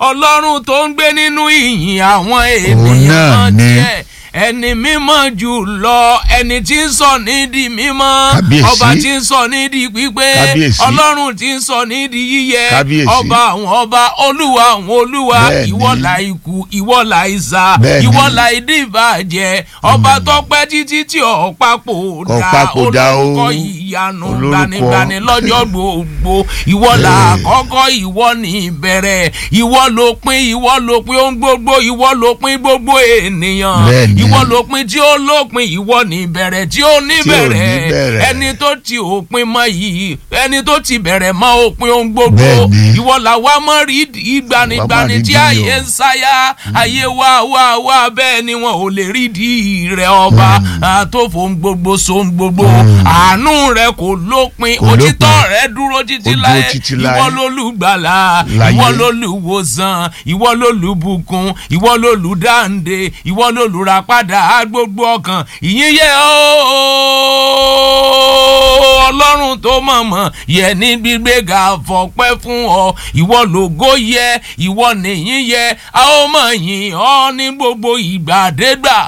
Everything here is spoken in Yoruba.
ọlọ́run tó ń gbé nínú ìyìn àwọn náà ènìyàn ni. tiẹ̀ ẹni mímọ́ jù lọ ẹni tí ń sọ nídìí mímọ́ Kábíyèsí. ọba tí ń sọ nídìí pípé Kábíyèsí. ọlọ́run tí ń sọ nídìí yíyẹ Kábíyèsí. ọba àwọn ọba olúwa àwọn olúwa Bẹ́ẹ̀ni. ìwọ la ikú ìwọ la ìsà Bẹ́ẹ̀ni. ìwọ la ìdíbàjẹ́ ọba tó pẹ́ títí tí ọ̀pápò Kò dá papòdà o. olórúkọ ìyanu Olórúkọ. gbanigbani lọ́jọ́ gbogbo ìwọ la àkọ́kọ́ ìwọ ní ìbẹ̀rẹ̀ ìwọ ló pin ìwọ ló pin ohun gbogbo ìwọ ló pin gbogbo ènìyàn Bẹ́ẹ̀ni. ìwọ ló pin tí ó lópin ìwọ ní ìbẹ̀rẹ̀ tí ó ní Tí ò ní bẹ̀rẹ̀ bẹ̀rẹ̀. ẹni tó ti òpin mọ́ yìí ẹni tó ti bẹ̀rẹ̀ mọ́ òpin ohun gbogbo Bẹ́ẹ̀ni. ìwọ làwa mọ́ rí ìgbanigbani rí tí di ayé o. ń sáyà ayé wá wá wá bẹ́ẹ̀ ni wọn ò lè rí di rẹ̀ ọba àtòfò ń gbogbo so ń gbogbo àánú rẹ̀ kò lópin Kò òtítọ́ lópin. rẹ̀ dúró títí Ó dúró láyé títí láé. ìwọ lólùgbàlà Láyé. ìwọ lólùwòsàn ìwọ lólùbùkún ìwọ lólùdáǹdè ìwọ lólùràpadà gbogbo ọkàn ìyìn yẹ ooo ọlọ́run tó mọ̀mọ́ yẹ ní gbígbéga fọpẹ́ fún ọ ìwọ lògo yẹ ìwọ nìyìn yẹ a ó mọ̀ yìn ọ́ ní gbogbo ìgbàdégbà